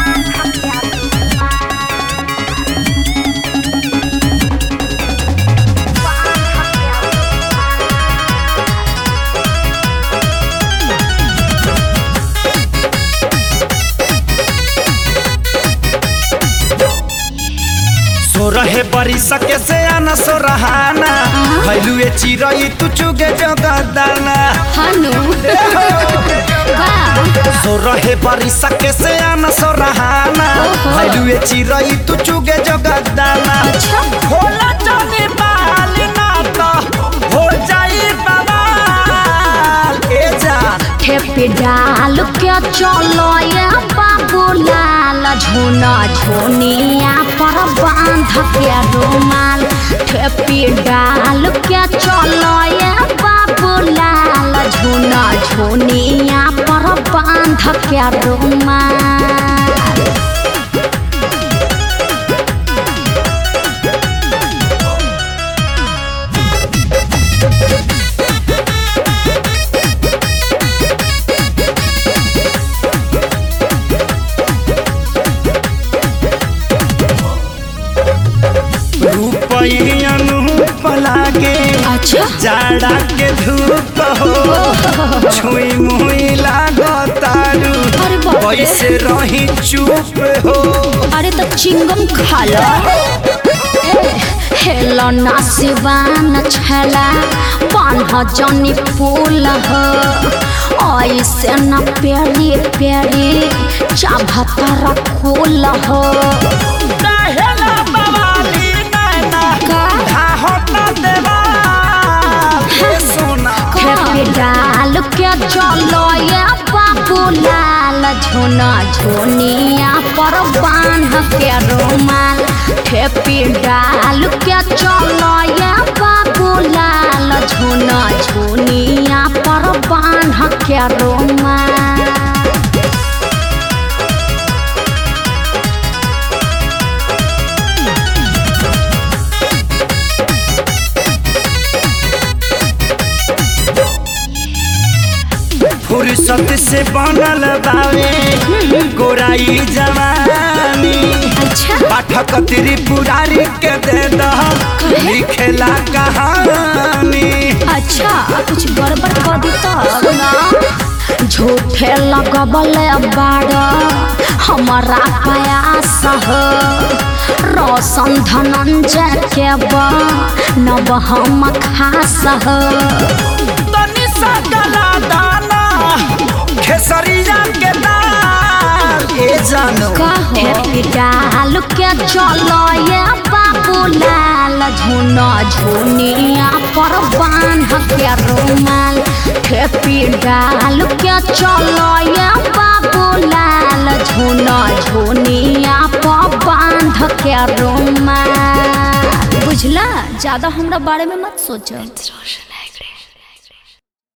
सोरहे बरी सके से आना सोरहाना भैलुए चिरई तू चुगे जगदाना हनु सोरहे बरी सके से आना सोरहाना ओहो। भैलुए चिरई तू चुगे जगदाना अच्छा होला जाने बाल ना तो हो जाई बवाल ए जान खेपी डाल के चलो ये बाबू लाल झोना झोनिया पर बांध के रुमाल खेपी डाल के चलो ये बाबू लाल झोना झोनिया पर बांध के रुमाल रूपई अनूप लागे अच्छा जाड़ा के धूप हो छुई मुई लागो तारू अरे बाप रे। कैसे रही चुप हो अरे तो चिंगम खा लो हेलो ना सिवान छला बान्ह जनी फूल हो ऐसे न प्यारी प्यारी चाभतर फूल हो काहेला बवाली नैना का? धाहो त देवाल हे सोना खेपी डाल के चलो ये बाबू लाल झोना झोनिया पर बांध के रुमाल खेपी डाल के चलो ये बाबू लाल झोना झोनिया पर बांध के रुमाल फुर्सत से बनल बावे गोराई जवानी अच्छा पाठक त्रिपुरारी के दे दह लिखेला कहानी अच्छा कुछ गड़बड़ कर दी तब ना झूठे लगबल बाड़ हमारा प्रयास हो रोशन धनंजय के बा नब हम खास हो तनी सा गला दाना खेसरिया के दाल ए जानो कहो डाल के चलो ये बाबू लाल झुना झुनिया पर बांध के रुमाल खेपी डाल के चलो ये बाबू लाल झुना झुनिया पर बांध के रुमाल बुझला ज्यादा हमरा बारे में मत सोचो